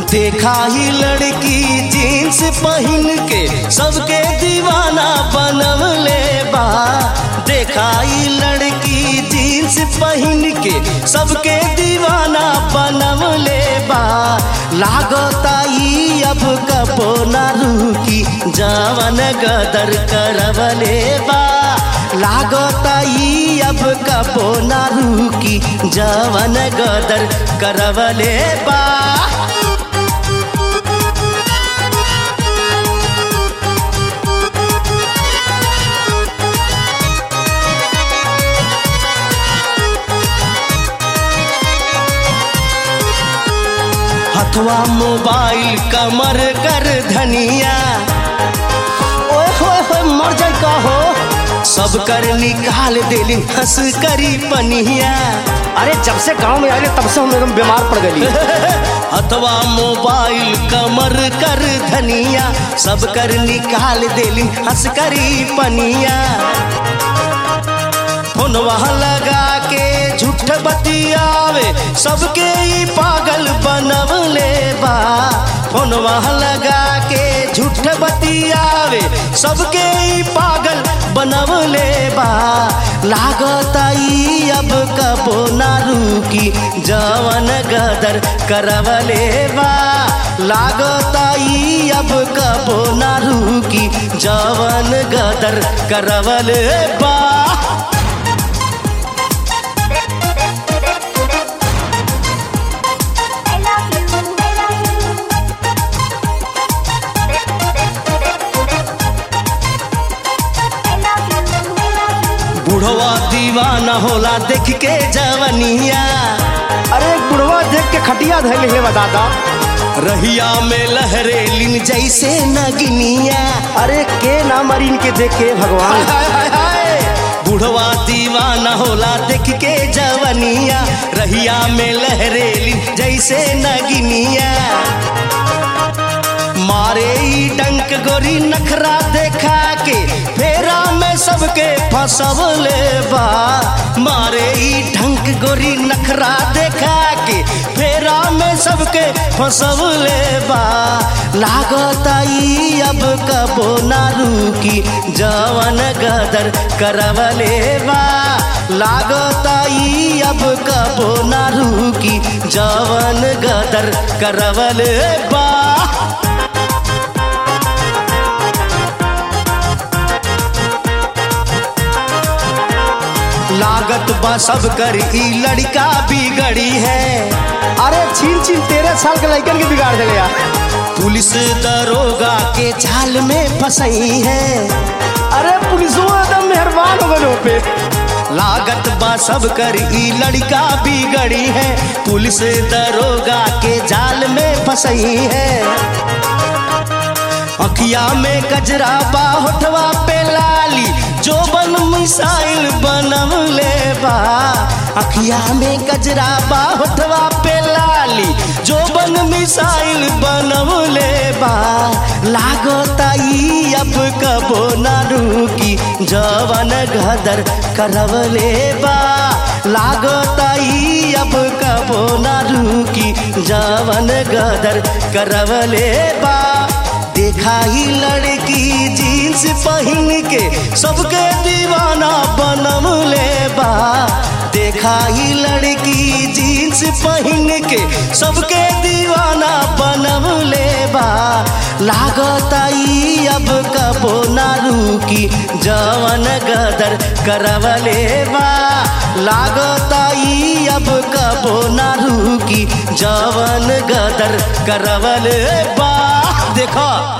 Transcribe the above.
देखा ही लड़की जीन्स पहन के सबके दीवाना बनवले बा देखा ही लड़की जीन्स पहन के सबके दीवाना बनवले बा लागता ई अब कपो ना रुकी जवन गदर करवले बा लागता ई अब कपो ना रुकी जवन गदर करवले बा हथवा मोबाइल कमर कर धनिया ओए होए होए मर जाए का हो सब कर निकाल देली हंस करी पनिया अरे जब से गांव में आए तब से हम एकदम बीमार पड़ गई हथवा मोबाइल कमर कर धनिया सब कर निकाल देली हंस करी पनिया फोनवा लगा के झूठ बतियावे सबके ई पागल बनवले बा फोनवा लगा के झूठ बतियावे सबके ई पागल बनवले बा लागता ई अब कबो ना रुकी जवन गदर करवले बा लागता ई अब कबो ना रुकी जवन गदर करवले बा I love you, I love you. I love you, I love you. बुढ़वा दीवाना होला देख के जवनिया अरे एक बुढ़वा देख के खटिया धैले हे बा दादा रहिया में लहरेलिन जैसे नगनिया अरे के ना मरी इनके देख के भगवान हाय हाय हाय बुढ़वा दीवाना होला देख के जवनिया रहिया में लहरेलिन जैसे नगनिया मारे ई डंक गोरी नखरा देखा के फेरा में सबके फसवले बा मारे ई ढंक गोरी नखरा देखा के फेरा में सबके फसवले बा लागता ई अब कबो ना रुकी जवन गदर करवले बा लागता ई अब कबो ना रुकी जवन गदर करवले बा लागत बा सब कर ई लड़का बिगड़ी है अरे छीन छीन तेरह साल के लड़कन के बिगाड़ दिले यार पुलिस दरोगा के जाल में फंसई है अरे पुलिसों एकदम मेहरबान हो गए पे लागत बा सब कर ई लड़का बिगड़ी है पुलिस दरोगा के जाल में फंसई है अखिया में गजरा बा होठवा पे लाली जो बन मिसाइल बनवले बा अखिया में गजरा बा होठवा पे लाली जो बन मिसाइल बनवले बा लागता ई अब कबो ना रुकी जवन गदर करवले बा लागता ई अब कबो ना रुकी जवन गदर करवले बा देखा ही लड़की जीन्स पहन के सबके दीवाना बनवले बा देखा ही लड़की जीन्स पहन के सबके दीवाना बनवले बा लागता ई अब कबो ना रुकी जवन गदर करवले बा लागता ई अब कबो ना रुकी जवन गदर करवले बा देखा